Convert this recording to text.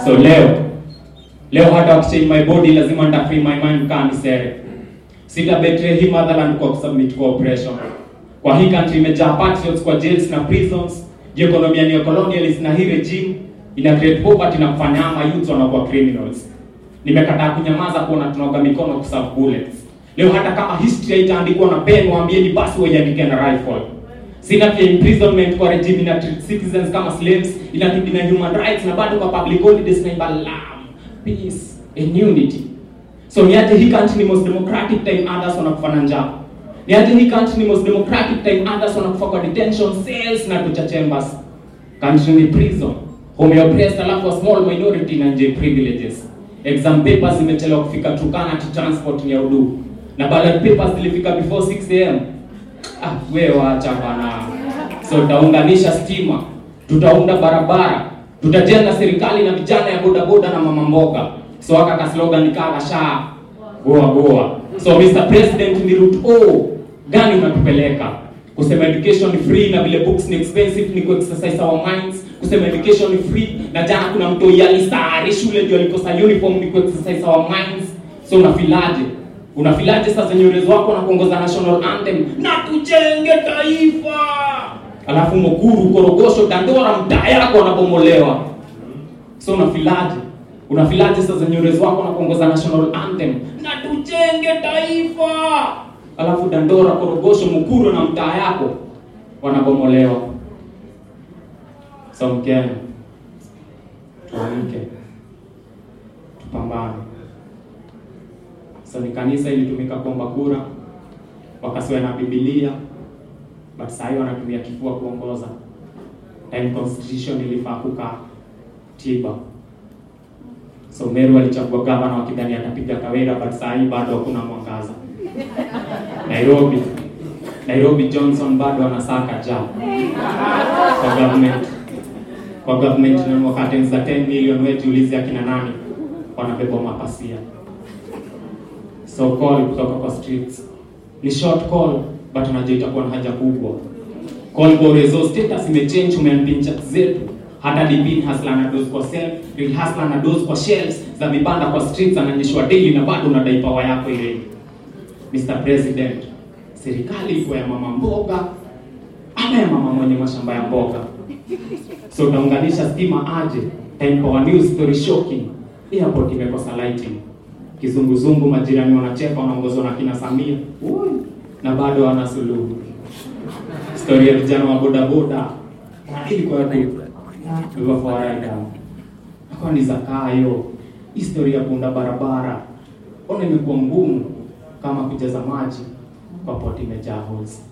So leo leo hata wakichange my body lazima nita free my mind kama sere. Sita betray hii motherland kwa kusubmit kwa oppression. Kwa hii country imejaa patriots kwa jails na prisons. Je, economy ni colonialist na hii regime ina create poverty na kufanya ama youth wanakuwa criminals. Nimekataa kunyamaza kuona tunaoga mikono kuserve bullets. Leo hata kama history haitaandikwa na pen, waambieni basi waiandike na rifle. Sina pia imprisonment kwa regime ina treat citizens kama slaves, ina na human rights na bado kwa public holidays na imbalam peace and unity. So niaje hii country ni most democratic time others wanakufa na njaa. Niaje hii country ni most democratic time others wanakufa kwa detention cells na torture chambers. Country ni prison. Home ya oppressed alafu a small minority na nje privileges. Exam papers zimechelewa kufika Turkana to transport ni ya udu. Na ballot papers zilifika before 6 am. Ah, wewe wacha bana. So tutaunganisha stima, tutaunda barabara, tutajenga serikali na vijana ya boda boda na mama mboga. So aka ka slogan kaa sha goa goa. So Mr President, ni route O gani unatupeleka? Kusema education ni free na vile books ni expensive ni ku exercise our minds. Kusema education ni free na jana kuna mtu yalisari shule ndio alikosa uniform ni ku exercise our minds. So unafilaje? Unafilaje sasa nyorezo wako na kuongoza national anthem na tujenge taifa, alafu Mukuru, Korogosho, Dandora mtaa yako wanabomolewa. So unafilaje? Unafilaje sasa nyorezo wako na kuongoza national anthem na tujenge taifa, alafu Dandora, Korogosho, Mukuru na mtaa yako wanabomolewa. So Mkenya, tuamke, tupambane. So ni kanisa ilitumika kuomba kura, wakasiwa na Biblia, but saa hiyo wanatumia kifua kuongoza. Time constitution ilifaa kukaa tiba. So Meru alichagua gavana wakidhani atapiga Kawira, but saa hii bado hakuna mwangaza. Nairobi Nairobi Johnson bado anasaka ja kwa government kwa government na wakati za 10 million wetu ulizi akina nani wanabeba mapasia so call kutoka kwa streets ni short call but unajua itakuwa na haja kubwa call kwa resource status imechange umeampin chat zetu hata dipin hasla na dose kwa self real hasla na dose kwa shelves za vibanda kwa streets ananyeshwa daily na bado unadai power yako ile Mr President serikali iko ya mama mboga ama ya mama mwenye mashamba ya mboga so utaunganisha stima aje time power news story shocking airport imekosa lighting kizunguzungu, majirani wanacheka, wanaongozwa na kina Samia Ui, na bado wana suluhu. Story ya vijana wa boda boda ilikuwa akawa ni zakayo. Historia ya kuunda barabara ona imekuwa ngumu kama kujaza maji kwa poti imejaa holes.